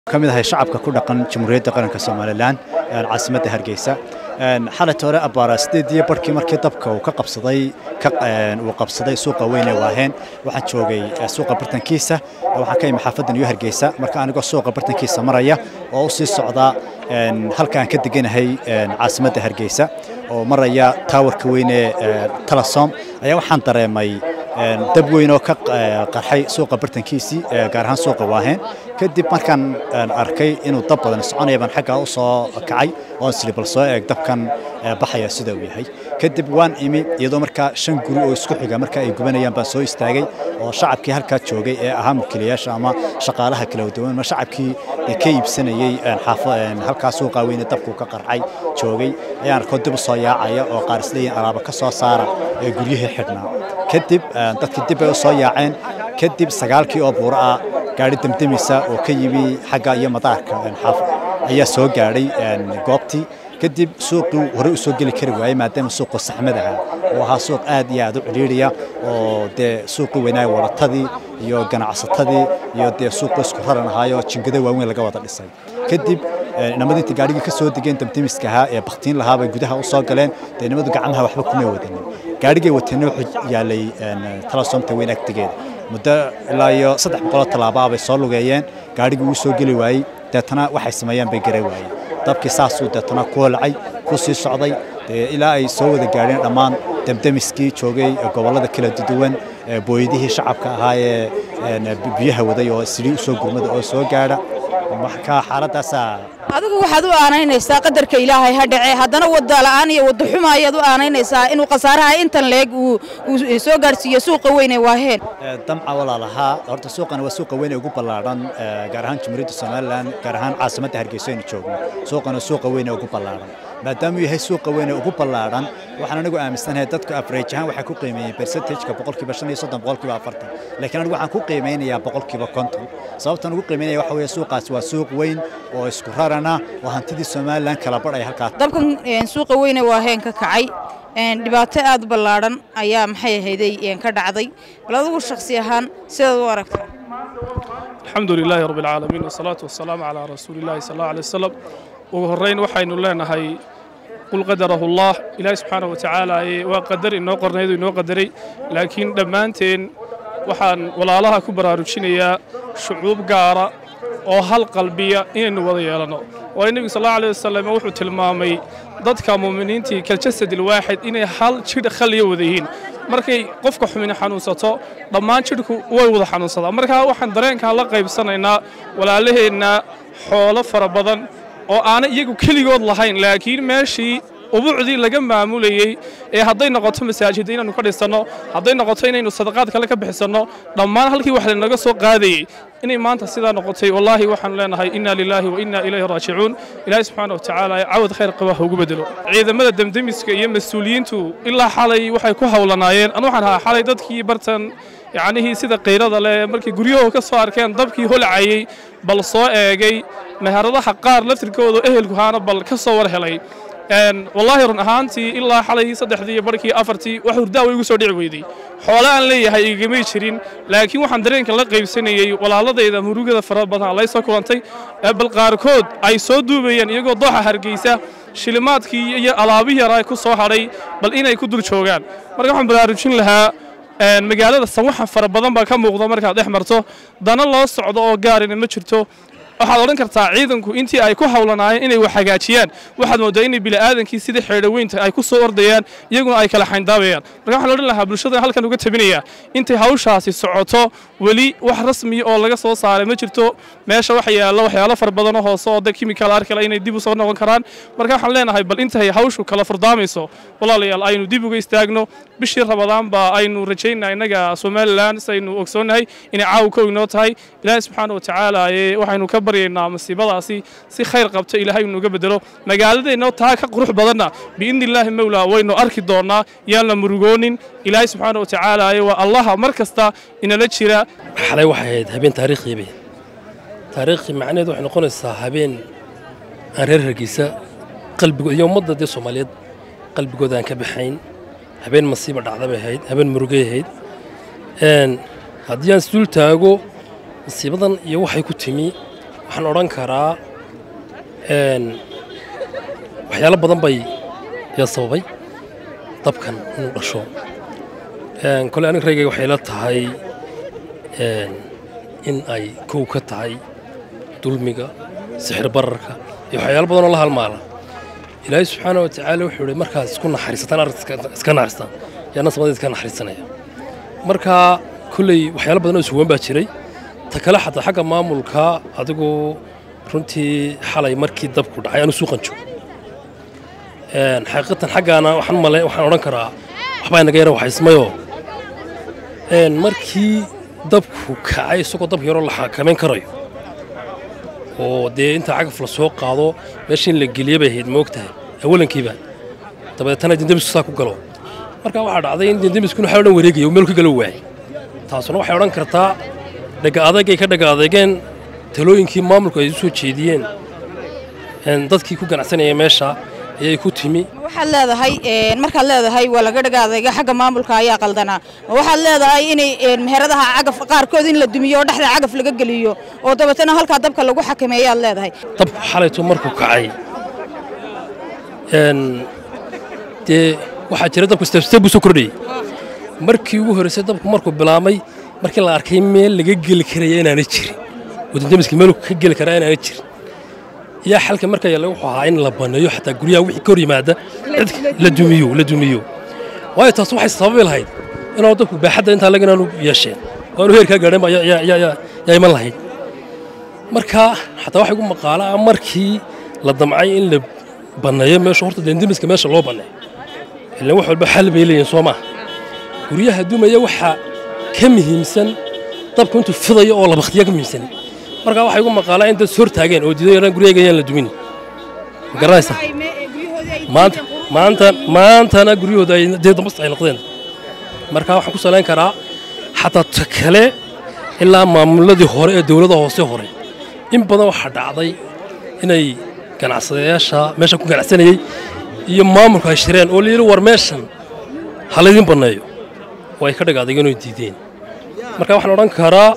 ka mid ahay shacabka ku dhaqan jamhuuriyadda qaranka somalilan caasimadda hargeysa xalat hore abbaara sideediyo barhkii markii dabka uu ka qabsaday uu qabsaday suuqa weyn ee waaheen waxaan joogay suuqa bartankiisa waxaan ka imi xaafadda new hargeysa marka anigoo suuqa bartankiisa maraya oo u sii socda halka aan ka deganahay caasimadda hargeysa oo maraya taawarka weyn ee talasom ayaa waxaan dareemay dab weyn oo ka qarxay suuqa bartankiisii gaar ahaan suuqa waaheen kadib markaan arkay inuu dab badan soconaya baan xaggaa u soo kacay oon sili bal soo eeg dabkan baxaya sida uu yahay kadib waan imi iyadoo markaa shan guri oo isku xiga marka ay gubanayaan baan soo istaagay oo shacabkii halkaa joogay ee ahaa mulkiilayaasha ama shaqaalaha kala duwan ma shacabkii ka iibsanayey halkaa suuqa weyne dabkuu ka qarxay joogay ayaan arkoo dib u soo yaacaya oo qaar isleeyihin alaaba ka soo saara ee guryihii xidhnaa kadib dadkii dib bay u soo yaaceen kadib sagaalkii oo buuro ah gaari demdemisa oo ka yimi xagga iyo madaarka ayaa soo gaadhay goobtii kadib suuqii horey u soo geli kari waayey maadaama suuqu saxmad ahaa oo ahaa suuq aad iyo aad u cidhiidhiya oo dee suuqii weynaaye waratadii iyo ganacsatadii iyo dee suuqu isku raran ahaayoo jingado waaweyn laga wada dhisay kadib inamadintii gaarigii ka soo degeen damdemiska ahaa ee baktiin lahaa bay gudaha u soo galeen dee nimadu gacmaha waxba kumay wadanin gaarigay wateenna wuxuu yaalay talasomta weyn agtegeeda muddo ilaa iyo saddex boqoloo tallaaba bay soo lugeeyeen gaarigii uu soo geli waayey deetana waxay sameeyaan bay garan waayeen dabkii saasuu deetana ku holacay ku sii socday dee ilaa ay soo wada gaadheen dhammaan demdemiskii joogay gobollada kala duwan booyadihii shacabka ahaa ee biyaha waday oo sidii usoo gurmada oo soo gaadha marka xaaladaasaa adigu waxaad u aanaynaysaa qadarka ilaahay ha dhace haddana wada la'aan iyo wada xuma ayaad u aanaynaysaa inuu khasaaraha intan leeg uu soo gaarsiiyo suuqa weyn ee waaheen damca walaalahaa horta suuqana waa suuqa weyn ee ugu ballaadhan gaar ahaan jamhuuriyadda somalilan gaar ahaan caasimadda hargeysa aynu joogno suuqana suuqa weyn ee ugu ballaadhan maadaamuu yahay suuqa weyn ee ugu ballaadhan waxaan anigu aaminsanahay dadku average ahaan waxay ku qiimeeyeen percentageka boqolkiiba shan iyo soddon boqolkiiba afartan laakiin anigu waxaan ku qiimeynayaa boqolkiiba konton sababtan ugu qiimeynaya waxa weeye suuqaas waa suuq weyn oo isku rarana oo hantidii somalilan kala badhaya halkaas dabkan suuqa weyne waaheen ka kacay dhibaato aad u ballaadhan ayaa maxay ahayday ka dhacday bal adigu shakhsi ahaan sidaad u aragtaa alxamdu lilaahi rabbi alcaalamiin wasalaatu wasalaamu calaa rasuulillahi sal allahu alay wasalam ugu horrayn waxaynu leenahay qul qadarahu allah ilaahi subxaana wa tacaala waa qadar inoo qornayduu inoo qadaray laakiin dhammaanteen waxaan walaalaha ku baraarujinayaa shucuub gaara oo hal qalbiya inaynu wada yeelanno waayo nebigu sal allahu alay wasalam wuxuu tilmaamay dadka mu'miniintii kaljasad ilwaaxid inay hal jidh khaliya wada yihiin markay qofka xumini xanuunsato dhammaan jidhku way wada xanuunsadaan markaa waxaan dareenkaa la qaybsanaynaa walaalaheenna xoolo fara badan oo aanay iyagu keligood lahayn laakiin meeshii ubuucdii laga maamulayey ee hadday noqoto masaajidda inaynu ka dhisanno hadday noqoto inaynu sadaqaad kale ka bixisanno dhammaan halkii wax lanaga soo qaadayey inay maanta sidaa noqotay wallaahi waxaanu leenahay inna lilaahi wa inna ilayhi raajicuun ilaahi subxaana wa tacaala cawad khayr qaba ha ugu bedelo ciidamada demdemiska iyo mas-uuliyiintu ilaa xalay waxay ku howlanaayeen anu waxaan ahaa xalay dadkii bartan yacnihii sida kayrada leh markay guryahooda ka soo arkeen dabkii holcayey bal soo eegay meheradaha qaar laftirkooda ehelkuhaana bal ka soo war helay wallaahi run ahaantii ilaa xalay saddexdii iyo barkii afartii wax hurdaawa igu soo dhici weydey xoole aan leeyahay igamay jirin laakiin waxaan dareenka la qaybsanayey walaaladayda murugada fara badan lay soo kulantay bal qaarkood ay soo duubayeen iyagoo dooxa hargeysa shilimaadkii iyo alaabihii yaraa ku soo hadhay bal inay ku dul joogaan marka waxaan baraarujin lahaa magaalada sawaxan fara badan baa ka muuqda markaad dhex marto dana loo socdo oo gaarina ma jirto waxaad odhan kartaa ciidanku intii ay ku howlanaayeen inay wax hagaajiyaan waxaad mooddaa inay bini'aadankii sidii xeedhoweynta ay ku soo ordayaan iyaguna ay kala xayndaabayaan marka waxaan odhan lahaa bulshada halkan uga tabinayaa intay hawshaasi socoto weli wax rasmiya oo laga soo saaray ma jirto meesha waxa yaalla waxyaalo far badanoo hoose oo de kimikaal arkale inay dib u soo noqon karaan marka waxaan leenahay bal intay hawshu kala furdaamayso walaalayaal aynu dib uga istaagno bishii rabadaan baa aynu rajaynaa innaga somalilan saynu ogsoonnahay inay caaw kow inoo tahay ilaahay subxaana wa tacaala waxaynu ka baryaynaa masiibadaasi si khayr qabto ilaahay inuga bedelo magaaladeenno taa ka qurux badanna biidni illaahi mowlaa waynu arki doonnaa yaan la murugoonin ilaahay subxaana wa tacaala waa allaha mar kasta inala jira xalay waxay ahayd habeen taariikhiibe taariikhii macnaheed waxay noqonaysaa habeen aan reer hargeysa qalbigood iyo ummadda dee soomaaliyeed qalbigooda aan ka baxayn habeen masiiba dhacda bay ahayd habeen murugay ahayd haddii aan isdul taago masiibadan iyo waxay ku timi waxaan odhan karaa een, waxyaalo badan bay yaa sababay dabkan inuu dhasho Een, kole aniga raygayga waxay la tahay een, in ay kow ka tahay dulmiga sixir bararka iyo waxyaalo badan oo la halmaala ilaahay subxaana wa tacaala wuxuu ihi markaad isku naxariisataan arrinta iska- iska naxariistaan yaa nasabada iska naxariisanaya marka kolley waxyaalo badan oo isuwan baa jiray ta kale xataa xagga maamulka adigu runtii xalay markii dabku dhacay anu suuqan joogo Een, xaqiiqatan xaggaana waxaan male waxaan odhan karaa waxbaa inaga yara waxaysmayoo een, markii dabku kacay isagoo dab yaroo la xakamayn karayo oo dee inta cagaf la soo qaado meesha in la geliya bay ahayd moogtahay awalankiiba dabeetana dindemisku saa ku galo marka waxaa dhacday in dindemiskuna waxaa dhan wareegaya uu meel ka galo waayay taasuna waxay odhan kartaa dhaga adagay ka dhaga adeegeen talooyinkii maamulku ay u soo jeediyeen een, dadkii ku ganacsanaya meesha ayay ku timi waxaad leedahay een, markaad leedahay waa laga dhagaadayga xagga maamulka ayaa qaldanaa ma waxaad leedahay inay een, meheradaha cagaf qaarkood in la dumiyo oo dhexda cagaf laga geliyo oo dabeetana halkaa dabka lagu xakameeyaad leedahay dabku xalaytu markuu kacay een, dee waxaa jira dabku stebsteb buu soo kordhayey markii ugu horreysay dabku markuu bilaabmay markii la arkay meel laga geli karaya inaana jirin wadandemiska meel ka geli karaa inaana jirin yaa xalka marka yaalla wuxuu ahaa in la baneeyo xataa guryaha wixii ka hor yimaada cid la dumiyo la dumiyo waayo taas waxay sababi lahayd inuu dabku baaxadda intaa laga inaanu yeesheen oo aanu heerkaa gaadhan baa yaa- yaa- yaa yaa iman lahayd marka xataa waxay gu maqaala ah markii la damcay in la banneeyo meesha horta dendemiska meesha loo banneeyo ilan wax walba xal bay leeyihin soo maaha guryaha dumaya waxaa ka muhiimsan dabku intuu fidayo oo la bakhtiya ka muhiimsan marka waxay gu maqaalaa in dad is hortaageen oo diiday yaraan guryaga yaan la dumin ma garanaysa maanta maanta maantana guryahooda ay dee dambas ay noqdeen marka waxaan ku salayn karaa xataa ta kale ilaa maamuladii hore ee dowladda hoose hore in badan waxaa dhacday inay ganacsadayaasha meesha ku ganacsanayey iyo maamulku ay shireen oo layidhi war meeshan ha laydin banneeyo oo ay ka dhagaadageen oo diideen marka waxaan odhan karaa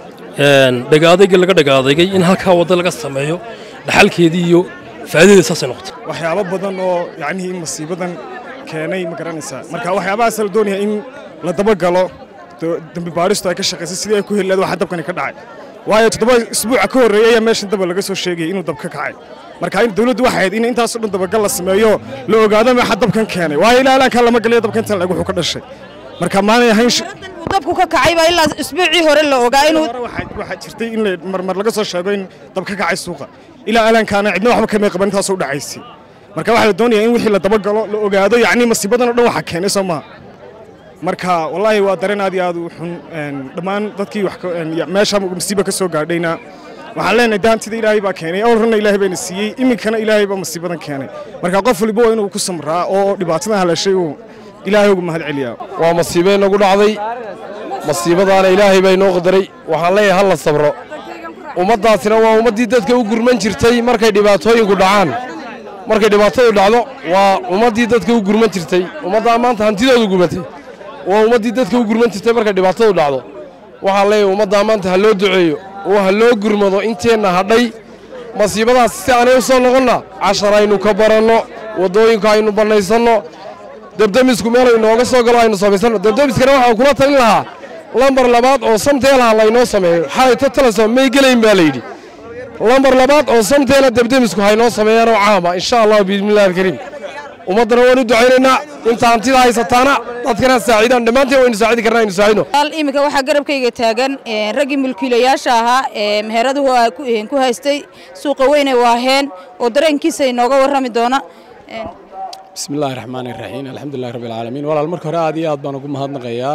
een, dhagaadaygii laga dhagaadaygay in halkaa waddo laga sameeyo dhaxalkeedii iyo faa'iidadeeda saasay noqotay waxyaabo badan oo yacnihii masiibadan keenay ma garanaysaa marka waxyaabahaas la doonaya in la dabagalo do- dembi baadhistu ay ka shaqaysay sidii ay ku heli lahayd waxa dabkani ka dhacay waayo toddoba isbuuca ka horreeyay ayaa meeshan daba laga soo sheegayay inuu dab ka kacay marka in dawladdu waxay ahayd in intaasoo dhan dabagal la sameeyo la ogaado waxa dabkan keenay waayo ilaa ilaankan lama galiyo dabkan tan lag wuxuu ka dhashay marka maanay ahayn sh- uu dabku ka kacay baa ilaa isbuucii hore la ogaa inuu hore waxaa waxaa jirtay in la- marmar laga soo sheego in dab ka kacay suuqa ilaa alaankaana cidna waxba kamay qaban intaasoo u dhacaysay marka waxaa la doonayaa in wixii la dabagalo la ogaado yacni masiibadan oo dhan waxaa keenay soo maaha marka wallaahi waa dareen aad iyo aad u xun een, dhammaan dadkii wax ka- een, ya- meesha masiiba ka soo gaadhayna waxaan leenahay daantida ilaahay baa keenay awrana ilaahay bayna siiyey iminkana ilaahay baa masiibadan keenay marka qof waliba waa inuu ku samraa oo dhibaatadan halashay uu ilaahay ugu mahad celiyaa waa masiibo inagu dhacday masiibadaana ilaahay baa inoo qadaray waxaan leeyahay ha la sabro ummaddaasina waa ummaddii dadka u gurman jirtay markay dhibaatooyinku dhacaan markay dhibaatadu dhacdo waa ummaddii dadka u gurman jirtay ummaddaa maanta hantidoodu gubatay waa ummaddii dadka u gurman jirtay markay dhibaatadu dhacdo waxaan leeyahay ummaddaa maanta ha loo duceeyo oo ha loo gurmado inteenna hadhay masiibadaas si aanay u soo noqonna cashar aynu ka baranno waddooyinka aynu bannaysanno debdemisku meel inooga soo galo aynu samaysanno debdemiskana waxaan kula talin lahaa lambar labaad oo samteelaha laynoo sameeyo xalay ta talaso may gelayn baa layidhi lambar labaad oo samteela debdemisku haynoo sameeyaan oo caama insha allah biidnillahi alkariim ummaddana waan u ducaynaynaa inta hantida haysataana dadkana saacidaan dhammaanteen waynu saacidi karnaa aynu saacidno Hal iminka waxaa garabkayga taagan een, raggii mulkiilayaasha ahaa ee meheradahu ay ku- een, ku haystay suuqa weyne waaheen oo dareenkiisa inooga warrami doona Een, بسم الله الرحمن الرحيم الحمد لله رب العالمين walaal marka hore aad iyo aad baan ugu mahadnaqayaa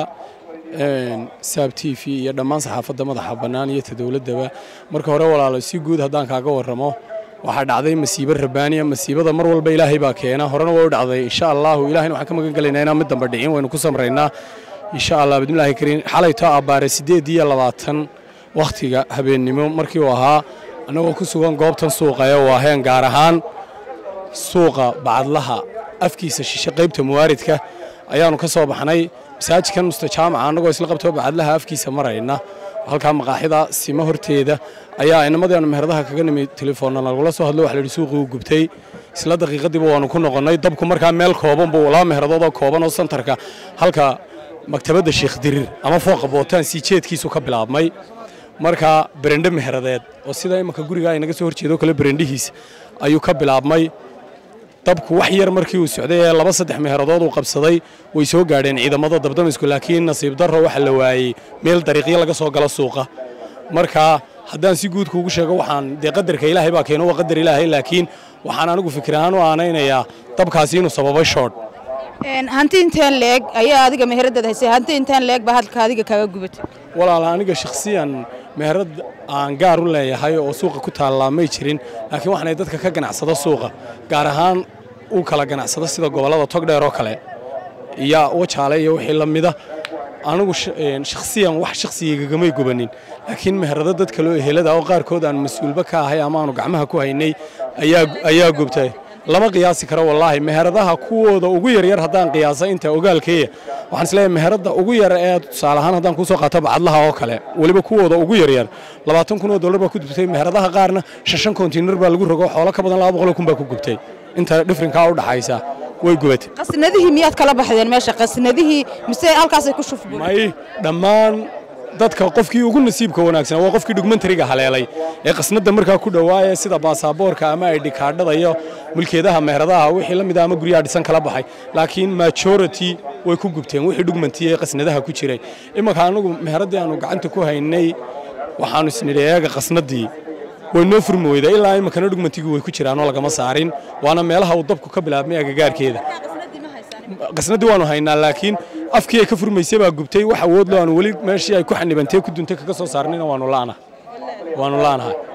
een saab t v iyo dhammaan saxaafadda madaxa bannaan iyo ta dowladdaba marka hore walaalo si guud haddaan kaaga warramo waxaa dhacday masiibo rabaaniya masiibada mar walba ilaahay baa keena horena waa u dhacday insha allahu ilahayna waxaan ka magan gelaynaa inaan mid damba dhicin waynu ku samraynaa insha allah bidmillaahi kariim xalayto abbaare siddeed iyo labaatan wakhtiga habeennimo markii uu ahaa annagoo ku sugan goobtan suuqaya waaheen gaar ahaan suuqa bacadlaha afkiisa shishe qaybta muwaaridka ayaanu ka soo baxnay masaajidkan mustajaamaca annagoo isla qabtoo bacadlaha afkiisa marayna halkaa maqaaxida sima horteeda ayaa inamadii aanu meheradaha kaga nimi telefoonna nagula soo hadlo waxa la yidhi suuqii uu gubtay isla daqiiqadiiba waanu ku noqonnay dabku markaa meel kooban buu laba meheradood oo kooban oo santarka halka maktabadda sheekh dirir ama fooqa bootaan sii jeedkiisu ka bilaabmay markaa berendhe meheradeed oo sida imanka guriga ay naga soo horjeedo kale berendhihiisa ayuu ka bilaabmay dabku wax yar markii uu socday ee laba saddex meheradood uu qabsaday way soo gaadheen ciidamada dabdamisku laakiin nasiib darro waxa la waayey meel dariiqyo laga soo galo suuqa marka haddaan si guud kuugu sheego waxaan dee qadarka ilaahay baa keeno waa qadar ilaahay laakiin waxaan anigu fikir ahaan u aanaynayaa dabkaasi inuu sababay shoodh hanti inteen leeg ayaa adiga meheradaad haysay hanti inteen leeg baa halka adiga kaaga gubatay walaala aniga shakhsiyan meherad aan gaar u leeyahay oo suuqa ku taallaa may jirin laakiin waxaanay dadka ka ganacsada suuqa gaar ahaan u kala ganacsada sida gobollada togdheer oo kale iyo wajaale iyo wixii la mida anigu shakhsiyan wax shakhsigaygagamay gubanin laakiin meherado dad kaloo ehelada oo qaarkood aan mas-uulba ka ahay ama aanu gacmaha ku haynay ayaa gubtay lama qiyaasi karo wallaahi meheradaha kuwooda ugu yaryar haddaan qiyaasa inta ogaalkeeya waxaan isleeyahay meherada ugu yar ee tusaale ahaan haddaan kuu soo qaato bacadlaha oo kale weliba kuwooda ugu yaryar labaatan kun oo dollar baa ku gubtay meheradaha qaarna shashan kontiinar baa lagu rogo xoolo ka badan laba boqol kun baa ku gubtay inta dhifrinkaa u dhaxaysa way gubatay qasnadihii miyaad kala baxdeen meesha qasnadihii mise halkaasay ku shufbeen may dhammaan dadka qofkii ugu nasiibka wanaagsan waa qofkii dhugmentariga haleelay ee qasnada markaa ku dhowaaya sida baasaboorka ama aydhikaadhada iyo mulkeedaha meheradaha wixii la mid ama guryaha dhisan kala baxay laakiin majority way ku gubteen wixii dhugmanti ee qasnadaha ku jiray imanka anagu meheradii aanu gacanta ku haynay waxaanu isnidhi eega qasnadii way noo furmi weyda ilaa imankana dhugmantigii way ku jiraanoo lagama saarin waana meelaha uu dabku ka bilaabmay agagaarkeeda qasnadii waanu haynaa laakiin afkii ay ka furmaysay baa gubtay wax awood loo aanu weli meeshii ay ku xanibantay ku duntay kaga soo saarnayna waanu laanahay waanu laanahay